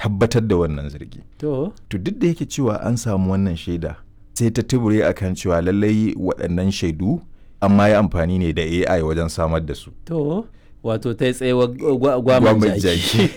tabbatar da wannan zargi to to duk da yake cewa an samu wannan shaida sai ta tubure akan cewa lallai waɗannan shaidu an ma yi amfani ne da AI wajen samar da su to wato ta yi tsayewa gwaman Gwamnan jaki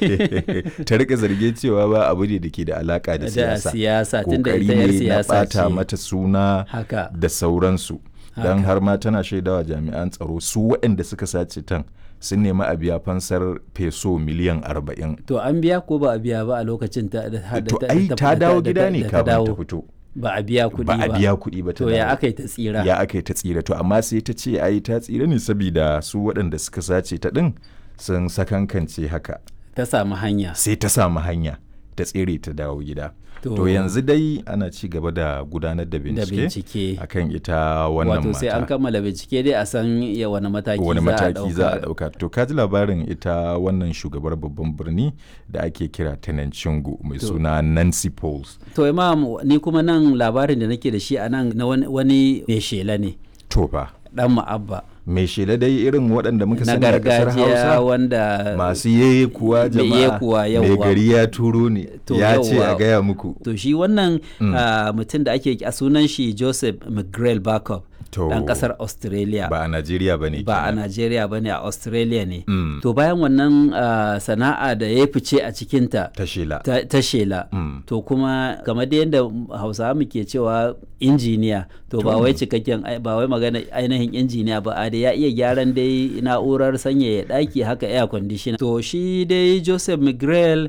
ta rika zarge cewa ba abu ne da ke da alaka da da siyasa siyasa tunda kokari ita yar ne na siyasa bata ce mata suna haka da sauransu don Haka. har ma tana shaidawa jami'an tsaro su waɗanda suka sace tan sun nemi a biya fansar peso miliyan arba'in to an biya ko ba a biya ba a lokacin ta da da- to da- ai da- ta da- dawo da- gida da- ne da kafin ta dawo. fito ba a biya kuɗi ba ba a biya kuɗi ba ta to ya dawo. aka yi ta tsira ya aka yi ta tsira to amma sai ta ce ai ta tsira ne saboda su waɗanda suka sace ta ɗin sun sakankance haka ta samu hanya sai ta samu hanya ta tsere ta dawo gida To- to yanzu dai ana ci gaba da gudanar da da bincike bincike akan ita wannan wato sai an mata kammala bincike dai a san ya wani mataki wani za a mataki za a ɗauka. ɗauka to ka ji labarin ita wannan shugabar babban birni da ake kira Tenancingo mai To. suna Nancy Pauls to imam ni kuma nan labarin da nake da shi a nan na wani- wani mai shela ne to fa dan ma'abba mai shela dai irin waɗanda muka na sani a ƙasar gargajiya Hausa wanda masu yeye kuwa Mai jama'a yekuwa, mai yawwa. gari ya turo ne To, ya ce a yawwa. gaya muku to shi wannan Mm. ah, mutum da ake a sunan shi joseph mcgrail backup to dan kasar australia ba a Najeriya ba ne ba a Najeriya ba ne a Australia ne. Mm. To bayan wannan ah, sana'a da ya fice a cikinta ta shela ta, ta shela. Mm. To kuma kamar da yadda Hausawa muke cewa injiniya to ba To. wai cikakken ai- ba wai magana ainihin injiniya ba a da ya iya gyaran dai na'urar sanyaya ɗaki haka air conditioner. To shi dai Joseph Miguel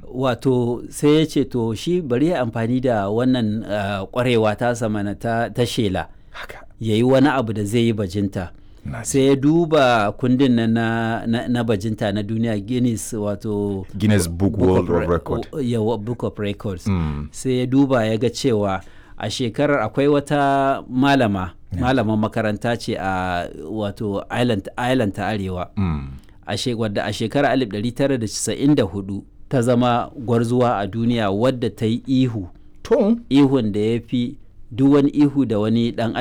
wato sai ya ce to shi bari ya amfani da wannan ah, kwarewa ta samana ta, ta shela haka ya yi wani abu da zai yi bajinta. na ji. sai ya duba kundin na, na, na, na bajinta na duniya guinness wato Guinness Book World of Re- Record o- yawa, book of records Mm. sai ya duba ya ga cewa a shekarar akwai wata malama malaman makaranta ce a wato island, island ta arewa Mm. a she- wadda a shekarar 1994 ta zama gwarzuwa a duniya wadda ta yi ihu to ihun da ya fi duk wani ihu da wani dan